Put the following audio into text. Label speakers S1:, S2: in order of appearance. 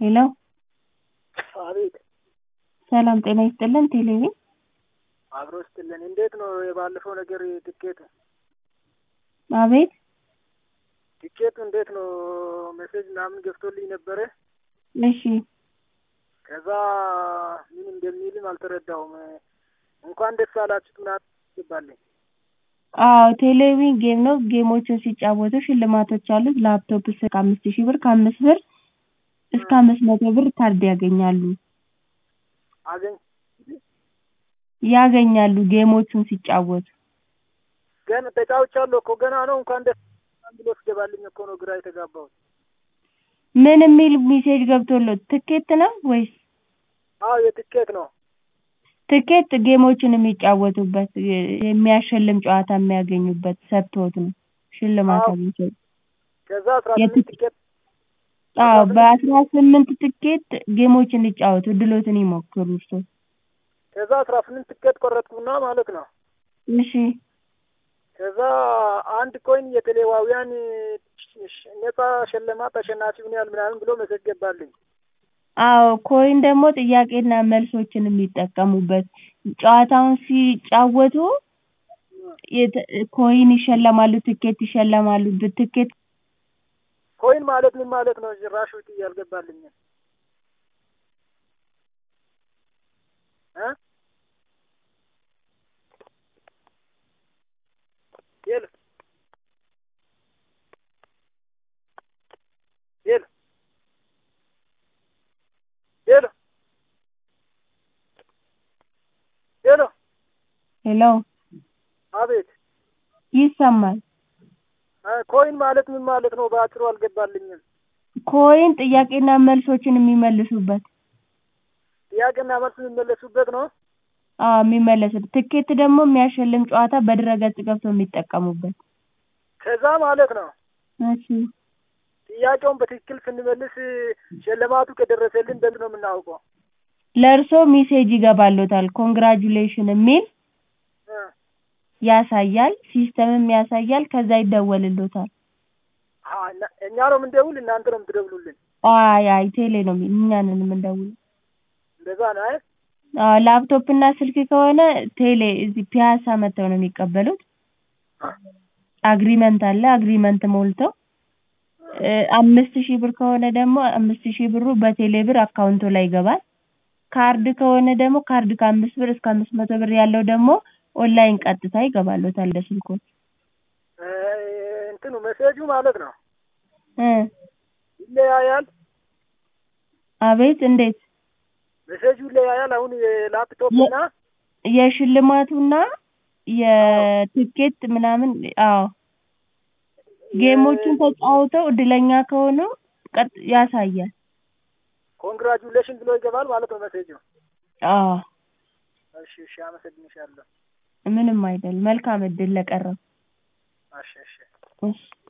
S1: ሄሎ
S2: አቤት
S1: ሰላም ጤና ይስጥልን ቴሌቪ
S2: አብሮ ይስጥልን። እንዴት ነው የባለፈው ነገር ትኬት
S1: አቤት
S2: ትኬቱ እንዴት ነው? ሜሴጅ ምናምን ገብቶልኝ ነበረ።
S1: እሺ
S2: ከዛ ምን እንደሚልም አልተረዳውም። እንኳን ደስ አላችሁት ምናምን ይባልኝ።
S1: አዎ ቴሌቪዥን ጌም ነው። ጌሞችን ሲጫወቱ ሽልማቶች አሉት። ላፕቶፕ እስከ አምስት ሺህ ብር ከአምስት ብር እስከ አምስት መቶ ብር ካርድ ያገኛሉ
S2: አገኝ
S1: ያገኛሉ ጌሞቹን ሲጫወቱ።
S2: ገና ተጫውቻለሁ እኮ ገና ነው። እንኳን ደስ ብሎ ስገባልኝ እኮ ነው ግራ የተጋባሁት።
S1: ምን የሚል ሜሴጅ ገብቶለት ትኬት ነው ወይስ?
S2: አዎ የትኬት ነው።
S1: ትኬት ጌሞችን የሚጫወቱበት የሚያሸልም ጨዋታ የሚያገኙበት ሰጥቶት ነው ሽልማት
S2: አዎ።
S1: አግኝተው።
S2: ከዛ አስራ ስምንት ትኬት
S1: አዎ በአስራ ስምንት ትኬት ጌሞችን ይጫወቱ እድሎትን ይሞክሩ እርስዎ።
S2: ከዛ አስራ ስምንት ትኬት ቆረጥኩና ማለት ነው።
S1: እሺ
S2: ከዛ አንድ ኮይን የቴሌዋውያን ነጻ ሽልማት አሸናፊ ሆኗል ምናምን ብሎ መሰጅ ገባልኝ።
S1: አዎ ኮይን ደግሞ ጥያቄና መልሶችን የሚጠቀሙበት ጨዋታውን ሲጫወቱ የተ- ኮይን ይሸለማሉ፣ ትኬት ይሸለማሉ። ትኬት
S2: ኮይን ማለት ምን ማለት ነው? ጭራሽ ውጥ አልገባልኝም እ የለ የለ የለ የለ
S1: ሄሎ
S2: አቤት
S1: ይሰማል።
S2: እ ኮይን ማለት ምን ማለት ነው? በአጭሩ አልገባልኝም።
S1: ኮይን ጥያቄና መልሶችን የሚመልሱበት
S2: ጥያቄና መልስ የሚመለሱበት ነው።
S1: አዎ የሚመለሱበት። ትኬት ደግሞ የሚያሸልም ጨዋታ በድረገጽ ገብተው የሚጠቀሙበት።
S2: ከዛ ማለት ነው
S1: እሺ
S2: ጥያቄውን በትክክል ስንመልስ ሽልማቱ ከደረሰልን በምን ነው የምናውቀው?
S1: ለእርስዎ ሜሴጅ ይገባልዎታል ኮንግራጁሌሽን የሚል
S2: እ
S1: ያሳያል፣ ሲስተምም ያሳያል። ከዛ ይደወልልዎታል።
S2: አ እና- እኛ ነው የምንደውል እናንተ ነው የምትደውሉልን?
S1: አይ አይ ቴሌ ነው የሚ- እኛ ነን የምንደውለው።
S2: እንደዛ ነው አይደል?
S1: አዎ ላፕቶፕ እና ስልክ ከሆነ ቴሌ እዚህ ፒያሳ መጥተው ነው የሚቀበሉት። አግሪመንት አለ አግሪመንት ሞልተው እ አምስት ሺህ ብር ከሆነ ደግሞ አምስት ሺህ ብሩ በቴሌ ብር አካውንቶ ላይ ይገባል። ካርድ ከሆነ ደግሞ ካርድ ከአምስት ብር እስከ አምስት መቶ ብር ያለው ደግሞ ኦንላይን ቀጥታ ይገባልዎታል ለስልክዎት።
S2: እ እንትኑ ሜሴጁ ማለት ነው
S1: እ
S2: ይለያያል።
S1: አቤት እንዴት?
S2: ሜሴጁ ይለያያል። አሁን የላፕቶፕ እና
S1: የሽልማቱና የትኬት ምናምን አዎ ጌሞቹን ተጫውተው እድለኛ ከሆኑ ቀጥ ያሳያል።
S2: ኮንግራጁሌሽን ብሎ ይገባል ማለት ነው ሜሴጁ።
S1: አዎ
S2: እሺ እሺ፣ አመሰግንሻለሁ።
S1: ምንም አይደል። መልካም እድል ለቀረው።
S2: እሺ እሺ።
S1: እሺ